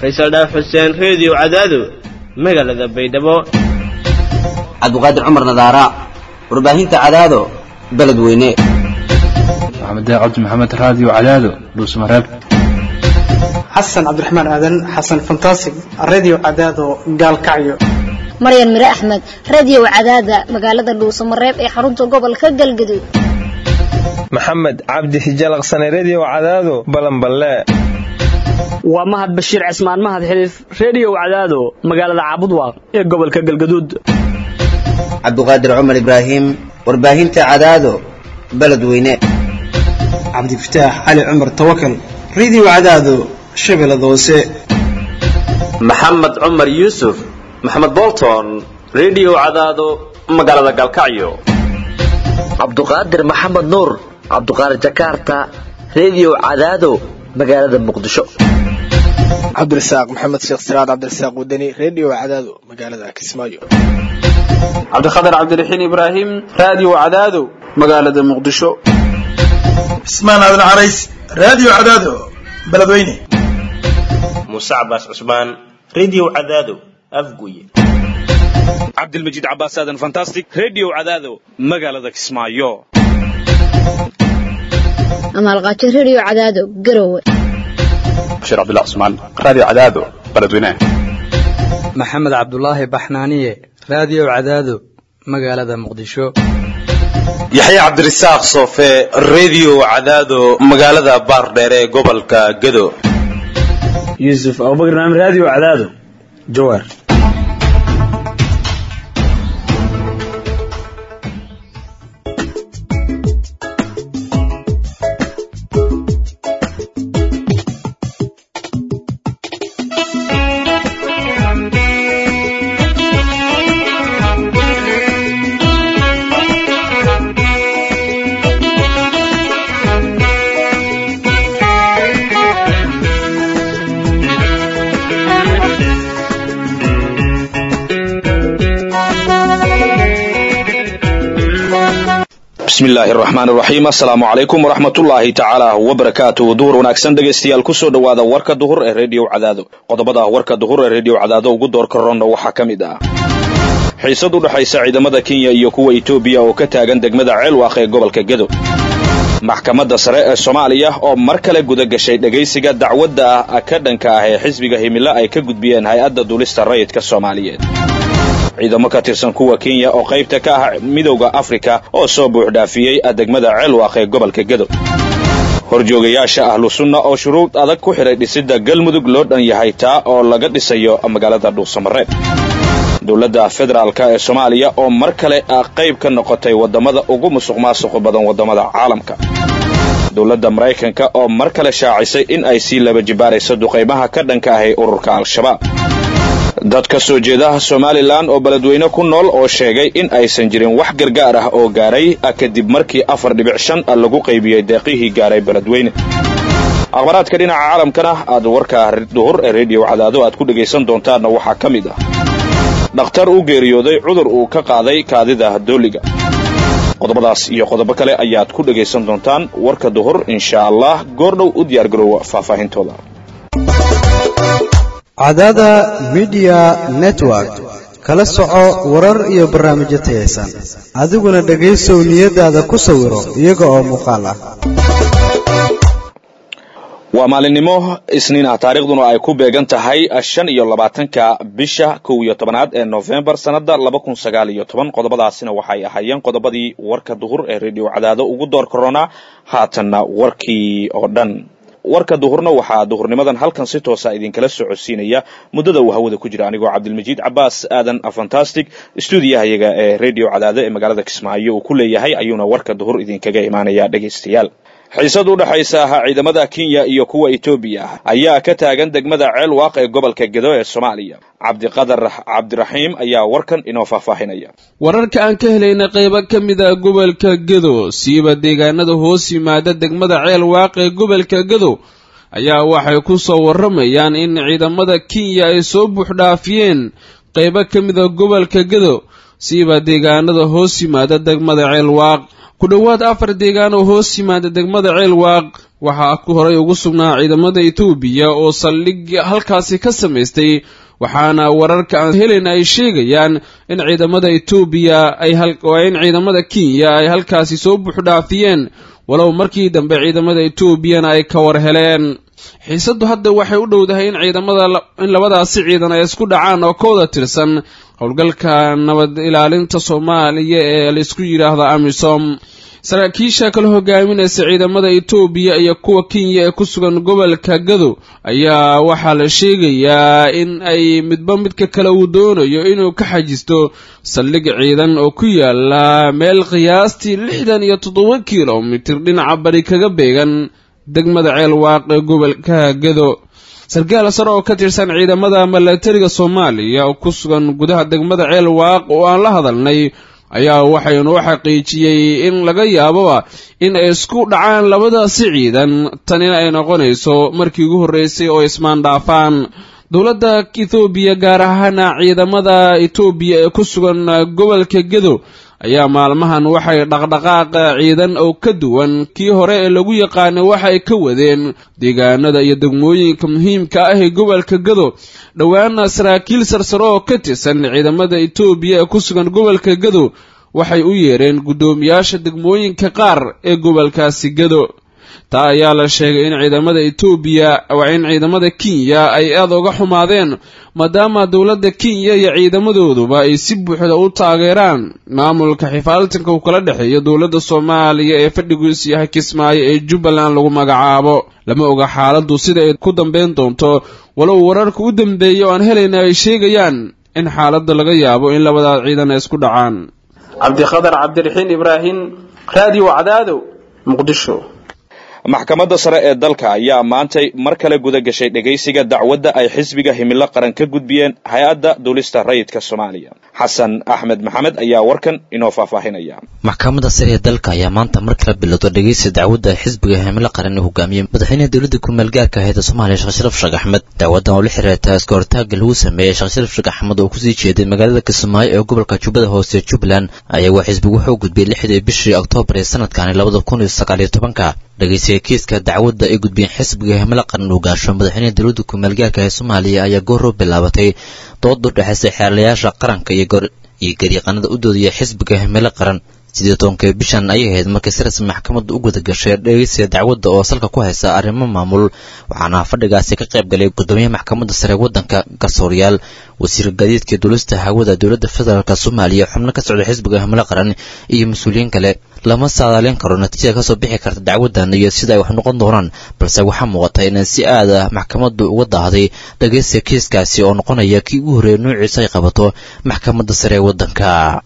faysal dhaaf xuseen reediyo cadaado magaalada baydhabo cabdiqaadir cumar nadaara warbaahinta cadaado beledweyne maxamed cabdi maxamed raadiyo cadaado dhuusmareeb xasan cabdiraxmaan aadan xasan fantasig radio cadaado gaalkacyo maryan mire axmed radio cadaada magaalada dhuusamareeb ee xarunta gobolka galgaduud maxamed cabdi hijalaqsane redio cadaado balanballe waa mahad bashiir cismaan mahad xiliif redio cadaado magaalada caabudwaaq ee gobolka galgaduud cabdiqaadir cumar ibraahim warbaahinta cadaado beledweyne cabdifataax cali cumar tawakal radio cadaado shabeellada hoose maxamed cumar yuusuf maxamed bolton redio cadaado magaalada galkacyo cabduqaadir maxamed nuur cabduqaadir jakarta redio cadaado magaalada muqdisho cabdirasaaq maxamed sheekh siraad cabdirasaaq wadani redio cadaado magaalada kismaayo cabdikhatar cabdiraxiin ibraahim radio cadaado magaalada muqdisho cismaan aadan carays radio cadaado beledweyne muuse cabaas cusmaan redio cadaado afguye cabdilmajiid cabaas aadan fantastic redio cadaado magaalada kismaayo amaalqaajo redio cadaado garowe bashiir cabdullah cusmaan radio cadaado beledweyne maxamed cabdulaahi baxnaaniye radio cadaado magaalada muqdisho yaxye cabdirasaaq soofe redio cadaado magaalada baardheer ee gobolka gado yuusuf abubakar naam radio cadaado jawaar bismillaahi raxmaan raxiim assalaamu calaykum waraxmatullaahi tacaala wabarakaatu duhur wanaagsan dhegaystayaal kusoo dhowaada warka duhur ee redio cadaado qodobada warka duhur ee redio cadaado ugu door karonna waxaa ka mid ah xiisad u dhexaysa ciidamada kenya iyo kuwa etoobiya oo ka taagan degmada ceelwaaq ee gobolka gedo maxkamadda sare ee soomaaliya oo mar kale guda gashay dhegaysiga dacwadda ah ka dhanka ah ee xisbiga himilo ay ka gudbiyeen hay-adda duulista rayidka soomaaliyeed ciidamo ka tirsan kuwa kenya oo qaybta ka ah midowda afrika oo soo buuxdhaafiyey degmada ceelwaaq ee gobolka gedo horjoogayaasha ahlu sunna oo shuruud adag ku xidhay dhisidda galmudug loo dhan yahay taa oo laga dhisayo magaalada dhuusamareeb dowladda federaalka ee soomaaliya oo mar kale qayb ka noqotay waddamada ugu musuq maasuq badan waddamada caalamka dowladda maraykanka oo mar kale shaacisay in ay sii laba jibaarayso duqaymaha ka dhanka ahay ururka al-shabaab dad ka soo jeeda somalilan oo beledweyne ku nool oo sheegay in aysan jirin wax gargaar ah oo gaaray kadib markii afar dhibic shan lagu qaybiyey deeqihii gaaray beledweyne akhbaraadka dhinaca caalamkana aad warka duhur ee redio cadaado aad ku dhegaysan doontaanna waxaa ka mid ah dhakhtar u geeriyooday cudur uu ka qaaday kaadida dooliga qodobadaas iyo qodobo kale ayaad ku dhegaysan doontaan warka duhur insha allah goordhow u diyaargaroowa faahfaahintooda cadaada midiya network kala soco warar iyo barnaamijyo tayaysan adiguna dhegaysow niyadaada ku sawiro iyaga oo muuqaal ah waa maalinimo isniin ah taariikhduna ay ku beegan tahay shan iyo labaatanka bisha kow iyo tobanaad ee nofembar sannada laba kun sagaal iyo toban qodobadaasina waxay ahaayeen qodobadii warka duhur ee redio cadaado ugu door korona haatanna warkii oo dhan warka duhurna waxaa duhurnimadan halkan si toosa idinkala socodsiinaya muddada uu hawada ku jira anigoo cabdilmajiid cabaas aadan fantastic stuudiyahayaga ee redio cadaado ee magaalada kismaayo uu ku leeyahay ayuuna warka duhur idinkaga imaanaya dhegaystayaal xiisad u dhexaysa ciidamada kenya iyo kuwa etoobiya ayaa ka taagan degmada ceelwaaq ee gobolka gedo ee soomaaliya cabdiqadar cabdiraxiim ayaa warkan inoo faahfaahinaya wararka aan ka helayna qaybo ka mid a gobolka gedo siiba deegaanada hoos yimaada degmada ceelwaaq ee gobolka gedo ayaa waxay ku soo warramayaan in ciidamada kenya ay soo buuxdhaafiyeen qaybo ka mid a gobolka gedo siiba deegaanada hoos yimaada degmada ceelwaaq ku dhowaad afar deegaan oo hoos yimaada degmada ceelwaaq waxaa ku horay ugu sugnaa ciidamada etoobiya oo saldhig halkaasi ka samaystay waxaana wararka aan helen ay sheegayaan in ciidamada etoobiya ay in ciidamada kenya ay halkaasi soo buuxdhaafiyeen walow markii dambe ciidamada etoobiyana ay ka war heleen xiisaddu hadda waxay u dhowdahay in ciidamada in labadaasi ciidan ay isku dhacaan oo ka wada tirsan howlgalka nabad ilaalinta soomaaliya ee laysku yidhaahdo amisom saraakiisha kala hogaaminaysa ciidamada etoobiya iyo kuwa kenya ee ku sugan gobolka gado ayaa waxaa la sheegayaa in ay midba midka kale uu doonayo inuu ka xajisto saldhig ciidan oo ku yaala meel qiyaastii lixdan iyo toddoba kilomitir dhinaca bari kaga beegan degmada ceel waaq ee gobolka gado sarkaal sare oo ka tirsan ciidamada milatariga soomaaliya oo ku sugan gudaha degmada ceel waaq oo aan la hadalnay ayaa waxaynu u xaqiijiyey in laga yaaboba in ay isku dhacaan labadaasi ciidan tanina ay noqonayso markii ugu horreysay oo ismaan dhaafaan dowladda ethoobiya gaar ahaana ciidamada etoobiya ee ku sugan gobolka gedo ayaa maalmahan waxay dhaqdhaqaaq ciidan oo ka duwan kii hore ee lagu yaqaanay waxa ay ka wadeen deegaanada iyo degmooyinka muhiimka ah ee gobolka gado dhowaana saraakiil sarsare oo ka tirsan ciidamada etoobiya ee ku sugan gobolka gado waxay u yeereen guddoomiyaasha degmooyinka qaar ee gobolkaasi gado taa ayaa la sheegay in ciidamada etoobiya waa in ciidamada kenya ay aada uga xumaadeen maadaama dowladda kenya iyo ciidamadooduba ay si buuxda u taageeraan maamulka xifaaltanka uu kala dhexeeyo dowladda soomaaliya ee fadhigiisu yahay kismaayo ee jubbaland lagu magacaabo lama oga xaaladdu sida ay ku dambeyn doonto walow wararka u dambeeya oo aan helayna ay sheegayaan in xaaladda laga yaabo in labadaas ciidan ay isku dhacaan cabdikhadar cabdiraxiin ibraahim raadiyo cadaado muqdisho maxkamadda sare ee dalka ayaa maantay mar kale guda gashay dhegaysiga dacwadda ay xisbiga himilo qaran ka gudbiyeen hay-adda duulista rayidka soomaaliya xasan axmed maxamed ayaa warkan inoo faahfaahinaya maxkamadda sare ee dalka ayaa maanta mar kale bilowda dhegaysiga dacwadda ay xisbiga himilo qaran uu hogaamiyey madaxweynaha dowladda ku-meel gaarka ahayd ee soomaaliya sheekh sharaf sheekh axmed dacwaddan oo la xiriirta iska hortaagga lagu sameeyey sheekh sharaf sheekh axmed oo kusii jeeday magaalada kismaayo ee gobolka jubbada hoose jubbaland ayaa waa xisbigu wuxuu gudbiyey lixdii bishii oktoobar ee sanadkani labada kun iyo sagaal iyo tobanka dhegaysiga kiiska dacwadda ay gudbiyeen xisbiga himilo qaran uu gaasho madaxweynaha dowladda ku-meel gaarka ee soomaaliya ayaa gooroo bilaabatay dood u dhexaysay xeerlayaasha qaranka iyo iyo gariiqanada u doodaya xisbiga himilo qaran sidii tobankii bishan ayay ahayd markii si rasmi maxkamaddu u guda gashay dhegeysiga dacwadda oo salka ku haysa arrimo maamul waxaana fadhigaasi ka qayb galay guddoomiyaha maxkamadda sare waddanka garsooryaal wasiir gaadiidka duulista hawada dowladda federaalk soomaaliya xubno ka socda xisbiga himilo qaran iyo mas-uuliyiin kale lama saadaalin karo natiijada kasoo bixi karta dacwaddan iyo sida ay wax noqon doonaan balse waxaa muuqata inay si aada maxkamaddu uga daahday dhegeysiga kiiskaasi oo noqonaya kii ugu horreeya nuuciisa ay qabato maxkamadda sare ee waddanka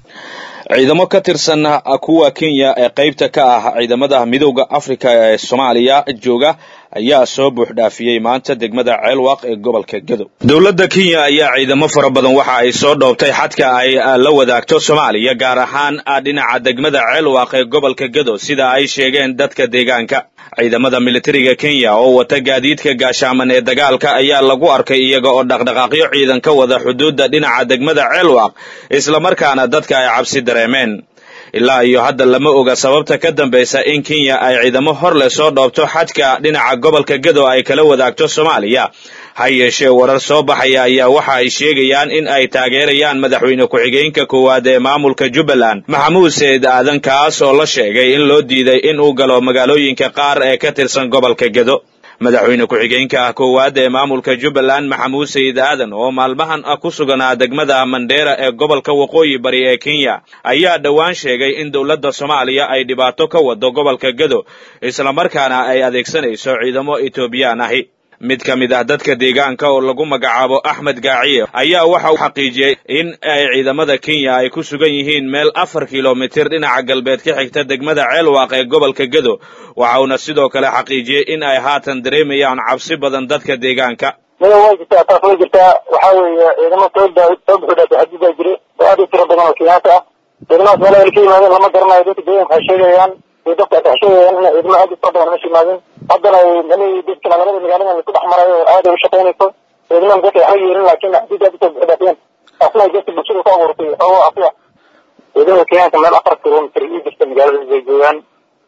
ciidamo ka tirsan kuwa kenya ee qaybta ka ah ciidamada midowda afrika ee soomaaliya jooga ayaa soo buuxdhaafiyey maanta degmada ceelwaaq ee gobolka gadow dowladda kenya ayaa ciidamo fara badan waxa ay soo dhoobtay xadka ay la wadaagto soomaaliya gaar ahaan dhinaca degmada ceelwaaq ee gobolka gadow sida ay sheegeen dadka deegaanka ciidamada militariga kenya oo wata gaadiidka gaashaaman ee dagaalka ayaa lagu arkay iyaga oo dhaqdhaqaaqyo ciidan ka wada xuduudda dhinaca degmada ceelwaaq islamarkaana dadka ay cabsi dareemeen ilaa iyo hadda lama oga sababta ka dambaysa in kenya ay ciidamo hor leh soo dhoobto xadka dhinaca gobolka gadow ay kala wadaagto soomaaliya ha yeeshee warar soo baxaya ayaa waxa ay sheegayaan in ay taageerayaan madaxweyne ku-xigeenka koowaad ee maamulka jubbaland maxamuud seyd aadan kaas oo la sheegay in loo diiday in uu galo magaalooyinka qaar ee ka tirsan gobolka gedo madaxweyne ku-xigeenka koowaad ee maamulka jubbaland maxamuud sayid aadan oo maalmahan ku suganaa degmada mandheera ee gobolka waqooyi bari ee kenya ayaa dhowaan sheegay in dowladda soomaaliya ay dhibaato ka wado gobolka gedo islamarkaana ay adeegsanayso ciidamo etoobiyaan ahi mid ka mid ah dadka deegaanka oo lagu magacaabo axmed gaaciye ayaa waxa uu xaqiijiyey in ay ciidamada kenya ay ku sugan yihiin meel afar kilomitir dhinaca galbeed ka xigta degmada ceelwaaq ee gobolka gedo waxauna sidoo kale xaqiijiyey in ay haatan dareemayaan cabsi badan dadka deegaanka maya way jirtaa taas way jirtaa waxaa weeye ciidamo soo soo buxudhaafay xadidaa jira oo aad u tiro badan oo kenyaata ah ciidamadaas meelaha ay ka yimaadeen lama garanayo dadka deegaanka waxay sheegayaan iyo dadka waxay sheegayaan in ciidamo aad u tiro badan meesha yimaadeen haddana inay dadka magaalada magaalada laisku dhex marayo oo aad ay u shaqaynayso ciidamada dadka waxma yeelin laakiin xadidaa usoo buxudhaafiyeen taasna ay dadka bulshada ku abuurtay oo afiya ciidamada kenyaanka meel afar kilomitir ii jirta magaalada bay joogaan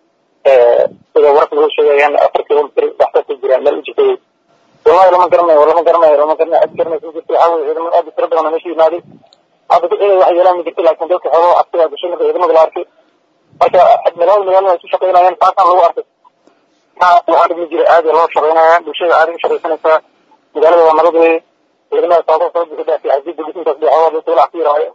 sida wararka lagu sheegayaan afar kilomitr waxka ku jiraan meel u jirtay wallahi lama garanayo lama garanayo lama garanayo cid garanaysa jirta waxaa weye ciidamada aad u tiro badan oo meesha yimaaday hadda dad inay wax yeelaan ma jirto laakiin dadka xoolo cabsiga gashay marka ciidamada la arkay marka magaalada magaalada ay ku shaqaynayaan taasaan lagu arkay waxaa dhib ma jira aad loo shaqaynaya bulshada aad u shaqaysanaysaa magaalada waa nabad weye ciidamada sababa soo bixi dhaafay xasiida gusintaas bay xoolo dadka walac ku yaraayo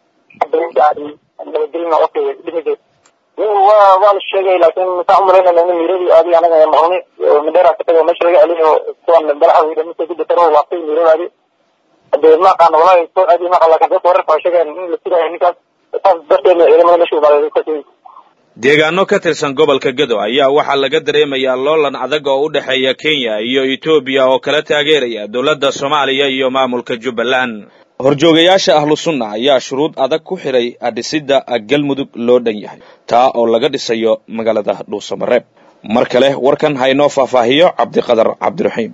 nabadgelina okay dhib ma jiro waa waa la sheegay laakiin maxaan umalaynayna in miiradii aadi anaga maqlni mandheera ka tago meesha laga celiyo kuwan balaxa weyda mise ku dataro laabtay miiradaadi hadee ma aqaano walahi soo aadi ma aqaan laakiin dadka wararka waxay sheegayaan in la tiraayo ninkaas saas darteedna ciidamada meesha ubaaday ka tegey deegaano ka tirsan gobolka gedo ayaa waxaa laga dareemayaa loolan adag oo u dhexeeya kenya iyo etoobiya oo kala taageeraya dowladda soomaaliya iyo maamulka jubbaland horjoogayaasha ahlu sunna ayaa shuruud adag ku xidhay adhisidda galmudug loo dhan yahay taa oo laga dhisayo magaalada dhuusamareeb mar kale warkan haynoo faahfaahiyo cabdiqadar cabdiraxiim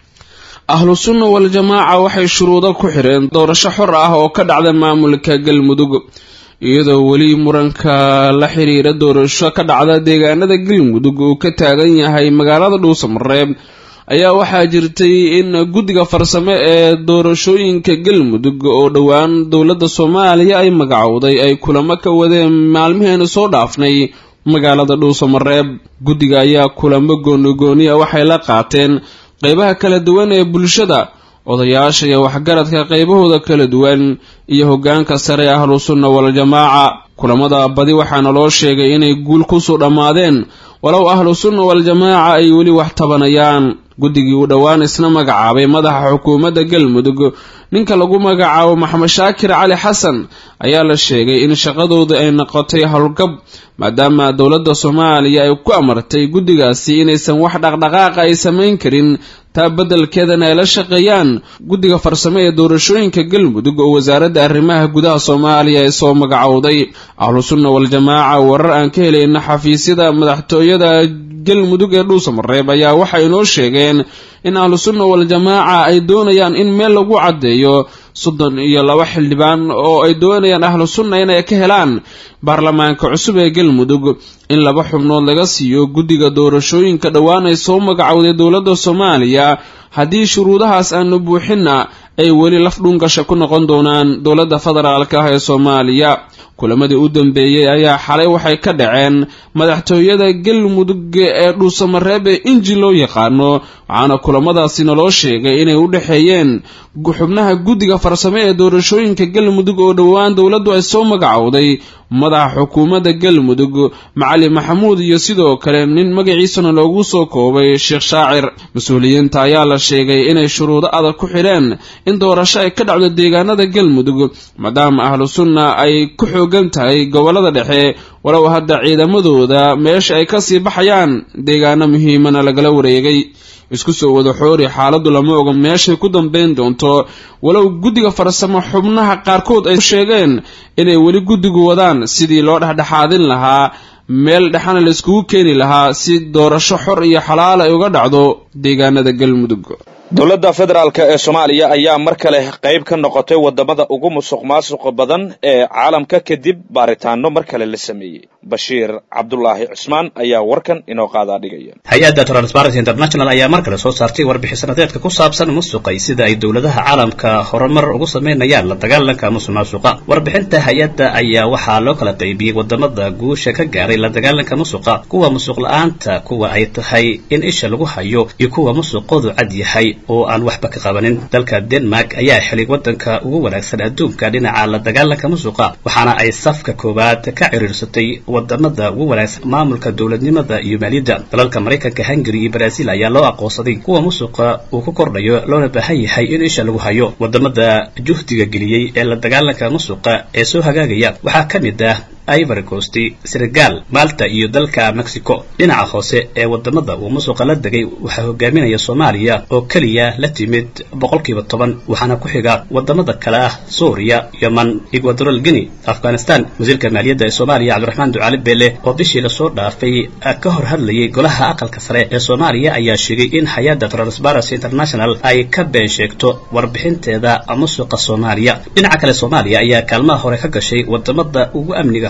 ahlu sunna wal-jamaaca waxay shuruudo ku xidheen doorasho xor ah oo ka dhacda maamulka galmudug iyadoo weli muranka la xiriira doorasho ka dhacda deegaanada galmudug uu ka taagan yahay magaalada dhuusamareeb ayaa waxaa jirtay in guddiga farsame ee doorashooyinka galmudug oo dhowaan dowladda soomaaliya ay magacowday ay kulamo ka wadeen maalmiheenu soo dhaafnay magaalada dhuusamareeb guddiga ayaa kulamo goonigooniya waxay la qaateen qeybaha kala duwan ee bulshada odayaasha iyo waxgaradka qaybahooda kala duwan iyo hoggaanka sare ee ahlu sunna wal-jamaaca kulamada badi waxaana loo sheegay inay guul kusoo dhammaadeen walow ahlu sunna wal-jamaaca ay weli wax tabanayaan guddigii uu dhowaan isna magacaabay madaxa xukuumadda galmudug ninka lagu magacaabo maxamed shaakir cali xasan ayaa la sheegay in shaqadooda ay noqotay howlgab maadaama dowladda soomaaliya ay ku amartay guddigaasi inaysan wax dhaqdhaqaaqa ay samayn karin taa beddelkeedana ay la shaqeeyaan guddiga farsame ee doorashooyinka galmudug oo wasaaradda arrimaha gudaha soomaaliya ay soo magacowday ahlu sunna wal-jamaaca warar aan ka helayna xafiisyada madaxtooyada galmudug ee dhuusamareeb ayaa waxay inoo sheegeen in ahlu sunna wal-jamaaca ay doonayaan in meel lagu caddeeyo soddon iyo laba xildhibaan oo ay doonayaan ahlu sunna inay ka helaan baarlamaanka cusub ee galmudug in laba xubnood laga siiyo guddiga doorashooyinka dhowaan ay soo magacowday dowladda soomaaliya haddii shuruudahaas aanu buuxinna ay weli laf dhungasha ku noqon doonaan dowladda federaalka ah ee soomaaliya kulamadii u dambeeyey ayaa xalay waxay ka dhaceen madaxtooyada galmudug ee dhuusamareeb ee inji loo yaqaano waxaana kulamadaasi naloo sheegay inay u dhexeeyeen xubnaha guddiga farsame ee doorashooyinka galmudug oo dhowaan dowladdu ay soo magacowday madaxa xukuumadda galmudug macali maxamuud iyo sidoo kale nin magaciisana loogu soo koobay sheekh shaacir mas-uuliyiinta ayaa la sheegay inay shuruudo adag ku xidheen in doorasho ay ka dhacdo deegaanada galmudug maadaama ahlu sunna ay ku xoogan tahay gobollada dhexe walow hadda ciidamadooda meesha ay kasii baxayaan deegaano muhiimana lagala wareegay isku soo wada xoori xaaladdu lama oga meeshay ku dambayn doonto walow guddiga farsamo xubnaha qaarkood ay sheegeen inay weli guddigu wadaan sidii loo dhexdhexaadin lahaa meel dhexana layskugu keeni lahaa si doorasho xor iyo xalaal ay uga dhacdo deegaanada galmudug dowladda federaalk ee soomaaliya ayaa mar kale qayb ka noqotay wadamada ugu musuq maasuqa badan ee caalamka kadib baaritaano mar kale la sameeyey bashiir cabdulaahi cusmaan ayaa warkan inoo qaadaa dhigaya hay-adda transparency international ayaa mar kale soo saartay warbixin sanadeedka ku saabsan musuqay sida ay dowladaha caalamka horumar ugu sameynayaan la dagaalanka musuq maasuqa warbixinta hay-adda ayaa waxaa loo kala qaybiyey wadamada guusha ka gaaray la dagaalanka musuqa kuwa musuq la-aanta kuwa ay tahay in isha lagu hayo iyo kuwa musuqoodu cad yahay oo aan waxba ka qabanin dalka denmark ayaa xilay wadanka ugu wanaagsan adduunka dhinaca la dagaalanka musuqa waxaana ay safka koowaad ka ciriirsatay wadamada ugu wanaagsan maamulka dowladnimada iyo maaliyadda dalalka maraykanka hungary iyo brazil ayaa loo aqoonsaday kuwa musuqa uu ku kordhayo loona baahan yahay in isha lagu hayo wadamada juhdiga geliyey ee la dagaalanka musuqa ee soo hagaagaya waxaa ka mid ah ivory coast senegal malta iyo dalka mexico dhinaca hoose ee wadamada uu musuqa la degay waxaa hogaaminaya soomaaliya oo keliya la timid boqolkiiba toban waxaana ku xiga wadamada kale ah suuriya yeman equadoral guinea afghanistan wasiirka maaliyadda ee soomaaliya cabdiraxmaan ducaali beele oo bishii lasoo dhaafay ka hor hadlayay golaha aqalka sare ee soomaaliya ayaa sheegay in hay-adda transparency international ay ka been sheegto warbixinteeda musuqa soomaaliya dhinaca kale soomaaliya ayaa kaalmaha hore ka gashay wadamada ugu amniga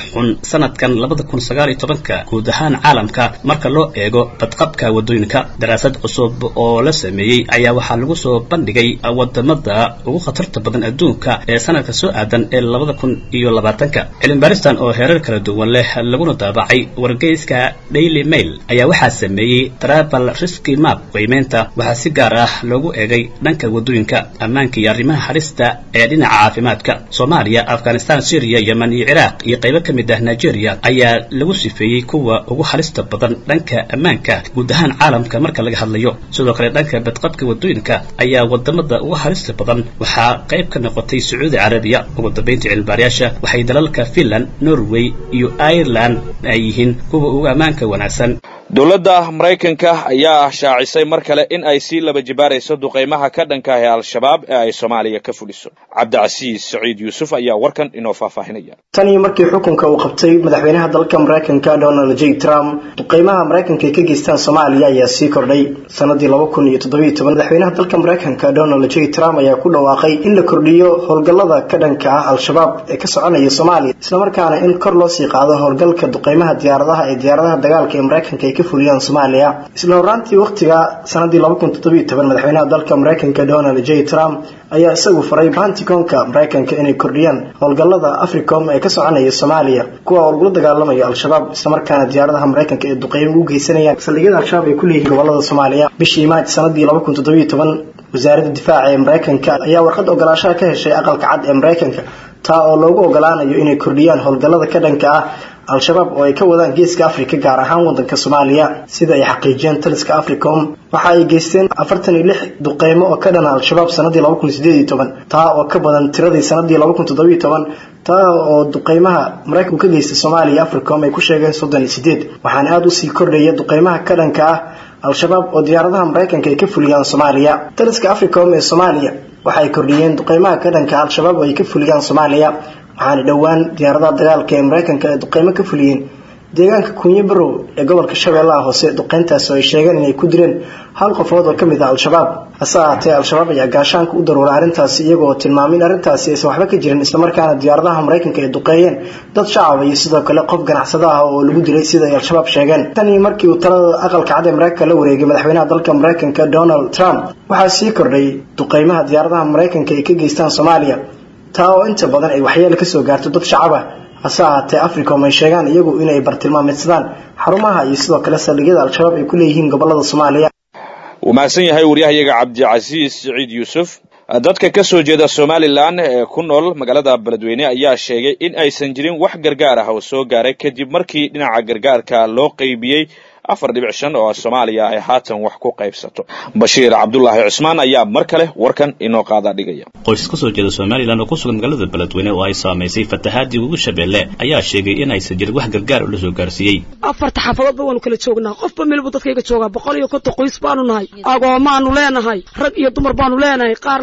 xun sanadkan labada kun sagaal iyo tobanka guud ahaan caalamka marka loo eego badqabka wadooyinka daraasad cusub oo la sameeyey ayaa waxaa lagu soo bandhigay wadamada ugu khatarta badan adduunka ee sanadka soo aadan ee labada kun iyo labaatanka cilmibaaristan oo heerar kala duwan leh laguna daabacay wargeyska daily mail ayaa waxaa sameeyey travel risky map qiimeynta waxaa si gaar ah loogu eegay dhanka wadooyinka ammaanka iyo arrimaha halista ee dhinaca caafimaadka soomaaliya afghanistan syriya yemen iyo ciraaq iyo qaybo ka mid ah nigeria ayaa lagu sifeeyey kuwa ugu halista badan dhanka ammaanka guud ahaan caalamka marka laga hadlayo sidoo kale dhanka badqabka wadooyinka ayaa wadamada ugu halista badan waxaa qayb ka noqotay sacuudi carabiya ugu dambeyntii cilmibaarayaasha waxay dalalka finland norway iyo ireland ay yihiin kuwa ugu ammaanka wanaagsan dowladda maraykanka ayaa shaacisay mar kale in ay sii laba jibaarayso duqaymaha ka dhanka ah ee al-shabaab ee ay soomaaliya ka fuliso cabdicasiis saciid yuusuf ayaa warkan inoo faahfaahinaya tan iyo markii xukunka uu qabtay madaxweynaha dalka maraykanka donald j trump duqaymaha maraykanka ay ka geystaan soomaaliya ayaa sii kordhay sanadii laba kun iyo toddobiyo toban madaxweynaha dalka maraykanka donald j trump ayaa ku dhawaaqay in la kordhiyo howlgallada ka dhanka ah al-shabaab ee ka soconaya soomaaliya islamarkaana in kor loo sii qaado howlgalka duqaymaha diyaaradaha ee diyaaradaha dagaalka ee maraykanka ay ka fuliyaan soomaaliya isla horaantii wakhtiga sanadii laba kun toddobiyo toban madaxweynaha dalka maraykanka donald j trump ayaa isagu faray banticoonka maraykanka inay kordhiyaan howlgallada africom ee ka soconaya soomaaliya kuwa oo lagula dagaalamayo al-shabaab islamarkaana diyaaradaha maraykanka ee duqeymo u geysanayaan saldhigyada al-shabaab ay ku leeyihiin gobolada soomaaliya bishii maaj sanadii laba kun toddobiyo toban wasaaradda difaaca ee maraykanka ayaa warqad ogolaashaha ka heshay aqalka cad ee maraykanka taa oo loogu ogolaanayo inay kordhiyaan howlgallada ka dhanka ah al-shabaab oo ay ka wadaan geeska afrika gaar ahaan wadanka soomaaliya sida ay xaqiijiyeen taliska africom waxa ay geysteen afartan iyo lix duqeymo oo ka dhana al-shabaab sanadii laba kun sideed iyo toban taa oo ka badan tiradii sanadii laba kun toddobiyo toban taa oo duqeymaha maraykanku ka geysta soomaaliya africom ay ku sheegeen soddon iyo sideed waxaana aada usii kordhaya duqeymaha ka dhanka ah al-shabaab oo diyaaradaha maraykanka ay ka fuliyaan soomaaliya taliska africom ee soomaaliya waxa ay kordhiyeen duqeymaha ka dhanka al-shabaab oo ay ka fuliyaan soomaaliya waxaana dhowaan diyaaradaha dagaalka ee maraykanka ay duqeymo ka fuliyeen deegaanka kunyo barow ee gobolka shabeellaha hoose duqeyntaas oo ay sheegeen inay ku direen hal qofood oo ka mid ah al-shabaab hase ahaatee al-shabaab ayaa gaashaanka u daruuray arrintaasi iyagoo tilmaamay in arrintaasi aysan waxba ka jirin islamarkaana diyaaradaha maraykanka ay duqeeyeen dad shacaba iyo sidoo kale qof ganacsado ah oo lagu dilay sida ay al-shabaab sheegeen tan iyo markii uu talada aqalka cad ee maraykanka la wareegay madaxweynaha dalka maraykanka donald trump waxaa sii kordhay duqeymaha diyaaradaha maraykanka ay ka geystaan soomaaliya taa oo inta badan ay waxyeelo kasoo gaarto dad shacab ah hase ahaatee africom ay sheegaan iyagu inay bartilmaameedsadaan xarumaha iyo sidoo kale saldhigyada al-shabaab ay ku leeyihiin gobolada soomaaliya wuu mahadsan yahay waryahayaga cabdicasiis siciid yuusuf dadka ka soo jeeda somalilan ee ku nool magaalada beledweyne ayaa sheegay in aysan jirin wax gargaar ah oo soo gaaray kadib markii dhinaca gargaarka loo qeybiyey afar dhibic shan oo soomaaliya ay haatan wax ku qaybsato bashiir cabdulaahi cusmaan ayaa mar kale warkan inoo qaadaa dhigaya qoys ka soo jeeda somalilan oo ku sugan magaalada beledweyne oo ay saamaysay fatahaadii ugu shabeelle ayaa sheegay in aysan jirin wax gargaar oo la soo gaarsiiyey afarta xaafadoodba waanu kala joognaa qofba meel buu dadkayga joogaa boqol iyo konton qoys baanu nahay agoomaanu leenahay rag iyo dumar baanu leenahay qaar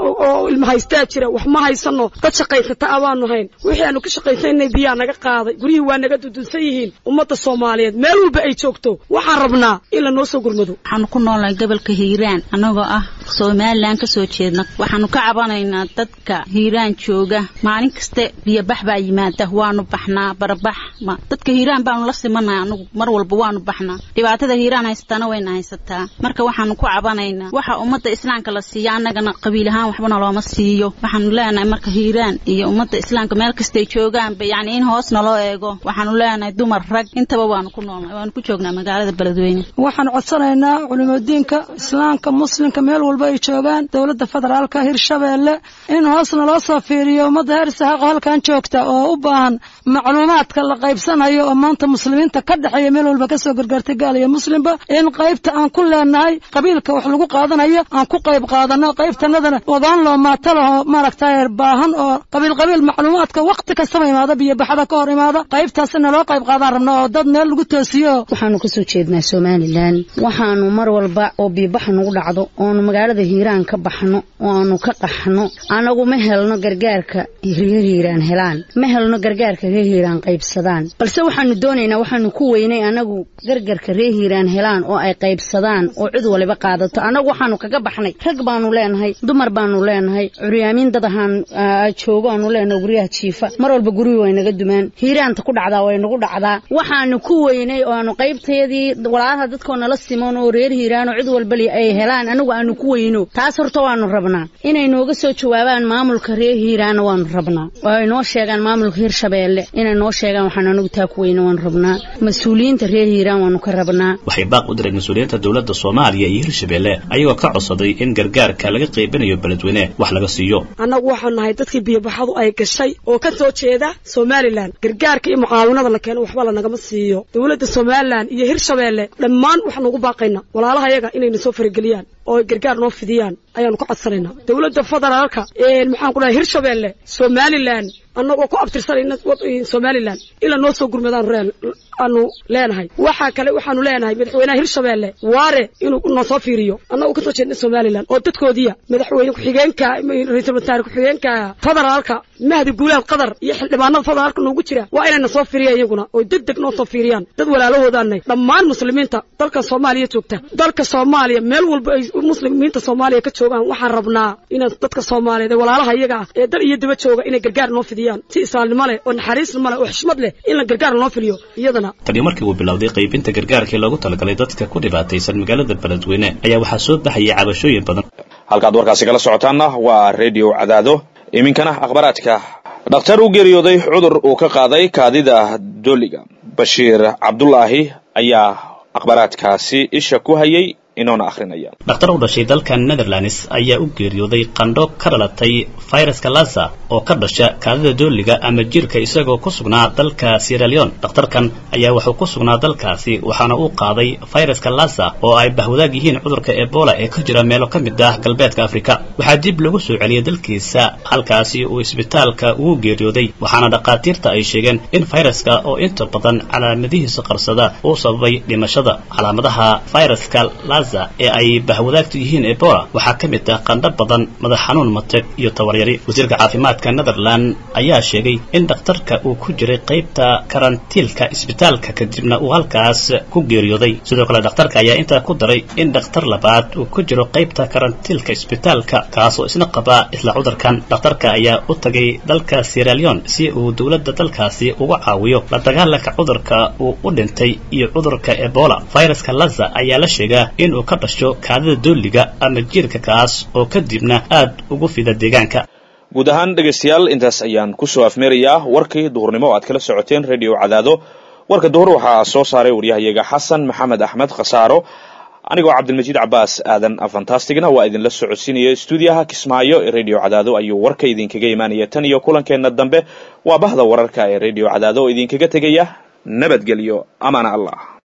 oo ilma haystaa jira wax ma haysano dad shaqaysata a baanu hayn wixii aanu ka shaqaysanay biyaa naga qaaday guryihii waa naga dudunsan yihiin ummadda soomaaliyeed meel walba ay joogto waxaan rabnaa in la noo soo gurmado waxaanu ku noolnahay gobolka hiiraan annagoo ah somalilan ka soo jeedna waxaanu ka cabanaynaa dadka hiiraan jooga maalin kaste biyobax baa yimaada waanu baxnaa barabax dadka hiiraan baanu la simanahay anagu mar walba waanu baxnaa dhibaatada hiiraan haysataana wayna haysataa marka waxaanu ku cabanaynaa waxa ummadda islaamka la siiya annagana qabiil ahaan waxbana looma siiyo waxaanu leenahay marka hiiraan iyo ummadda islaamka meel kastay joogaanba yacni in hoos naloo eego waxaanu leenahay dumar rag intaba waanu ku noolnahay waanu ku joognaa waxaan codsanaynaa culimadiinka islaamka muslimka meel walba ay joogaan dowladda federaalka hirshabeelle in hoosna loo soo fiiriyo ummadda heer sahaaqo halkan joogta oo u baahan macluumaadka la qaybsanayo oo maanta muslimiinta ka dhexeeya meel walba kasoo gargaartay gaal iyo muslimba in qaybta aan ku leenahay qabiilka wax lagu qaadanayo aan ku qayb qaadano qaybtanadana ogaan loo maatalaho maaragtay baahan oo qabiil qabiil macluumaadka waqti kastaba imaada biyobaxada ka hor imaada qaybtaasina loo qayb qaadaan rabna oo dad meel lagu toosiyo waxaanu kasoo jeednaa somalilan waxaanu mar walba oo biibaxa nagu dhacdo oonu magaalada hiiraan ka baxno oo aanu ka qaxno anagu ma helno gargaarka reer hiiraan helaan ma helno gargaarka reer hiiraan qaybsadaan balse waxaanu doonaynaa waxaanu ku weynay anagu gargarka reer hiiraan helaan oo ay qaybsadaan oo cid waliba qaadato anagu waxaanu kaga baxnay rag baanu leenahay dumar baanu leenahay curyaamiin dad ahaan joogo aanu leenahay guryaha jiifa mar walba guryu way naga dumaan hiiraanta ku dhacdaa way nagu dhacdaa waxaanu ku weynay oo aanu qaybtayadii walaalaha dadkoo nala simon oo reer hiiraan oo cid walbali ay helaan anagu aanu ku weyno taas horta waanu rabnaa inay nooga soo jawaabaan maamulka reer hiiraanna waanu rabnaa oo ay noo sheegaan maamulka hirshabeelle inay noo sheegaan waxaanu anagu taa ku weyno waanu rabnaa mas-uuliyiinta reer hiiraan waanu ka rabnaa waxay baaq u direen mas-uuliyiinta dowladda soomaaliya iyo hirshabeelle ayagoo ka codsaday in gargaarka laga qaybinayo beledweyne wax laga siiyo annagu waxaan nahay dadkii biyobaxadu ay gashay oo ka soo jeeda somalilan gargaarka iyo mucaawinada la keeno waxba lanagama siiyo dowladda somalilan iyo hirshabeelle dhammaan waxaanu ugu baaqaynaa walaalaha yaga inayna soo farageliyaan oo gargaar noo fidiyaan ayaanu ka codsanaynaa dowladda federaalka maxaan ku dhahay hirshabeelle somalilan annagoo ku abtirsanayna somalilan ila noo soo gurmadaan aanu leenahay waxaa kale waxaanu leenahay madaxweynaha hirshabeelle waare inuu noo soo fiiriyo annagoo kasoo jeedna somalilan oo dadkoodiya madaxweyne ku-xigeenka ra-iisul wasaare ku-xigeenka federaalka mahdi guulaad qadar iyo xildhibaanada federaalka noogu jira waa inayna soo fiiriyaan iyaguna oo deg deg noo soo fiiriyaan dad walaalahoodaanay dhammaan muslimiinta dalka soomaaliya joogta dalka soomaaliya meel walba ay muslimiinta soomaaliya ka joogaan waxaan rabnaa inaan dadka soomaaliyeed ee walaalaha iyaga ah ee dal iyo daba jooga inay gargaar noo fidiyaan si islaamnimo leh oo naxariisnimo leh oo xishmad leh in la gargaar noo filiyo iyadana tani markii uu bilowday qaybinta gargaarkii loogu talagalay dadka ku dhibaataysan magaalada beledweyne ayaa waxaa soo baxayay cabashooyin badan halkaad warkaasi kala socotaanna waa redio cadaado iminkana akhbaraadka dhakhtar u geeriyooday cudur uu ka qaaday kaadida dooliga bashiir cabdulaahi ayaa akhbaraadkaasi isha ku hayay inoona akhrinaya dhakhtar u dhashay dalka netherlands ayaa u geeriyooday qandho ka dhalatay fayraska lasa oo ka dhasha kaadida dooliga ama jirka isagoo ku sugnaa dalka sieraleon dhakhtarkan ayaa wuxuu ku sugnaa dalkaasi waxaana uu qaaday fayraska lasa oo ay bahwadaag yihiin cudurka ebola ee ka jira meelo ka mid ah galbeedka afrika waxaa dib lagu soo celiyay dalkiisa halkaasi uu isbitaalka ugu geeriyooday waxaana dhakhaatiirta ay sheegeen in fayraska oo inta badan calaamadihiisa qarsada uu sababay dhimashada calaamadaha fayraska ee ay bahwadaagtu yihiin ebola waxaa ka mid ah qandho badan madax xanuun mateg iyo tawaryari wasiirka caafimaadka netherland ayaa sheegay in dhakhtarka uu ku jiray qaybta karantiilka isbitaalka kadibna uu halkaas ku geeriyooday sidoo kale dhakhtarka ayaa intaa ku daray in dhakhtar labaad uu ku jiro qaybta karantiilka isbitaalka kaasoo isna qabaa isla cudurkan dhakhtarka ayaa u tagay dalka sieraleon si uu dowladda dalkaasi uga caawiyo la dagaalanka cudurka uu u dhintay iyo cudurka ebola fayraska laza ayaa la sheegaa in uu ka dhasho kaadida dooliga ama jiirka kaas oo kadibna aad ugu fida deegaanka guud ahaan dhegaystayaal intaas ayaan kusoo afmeerayaa warkii duhurnimo o aad kala socoteen radio cadaado warka duhur waxaa soo saaray waryahayaga xasan maxamed axmed khasaaro anigoo cabdilmajiid cabaas aadan fantastigna waa idinla socodsiinaya stuudiyaha kismaayo ee radio cadaado ayuu warka idinkaga imaanaya tan iyo kulankeenna dambe waa bahda wararka ee radio cadaado oo idinkaga tegaya nabadgelyo amaana allah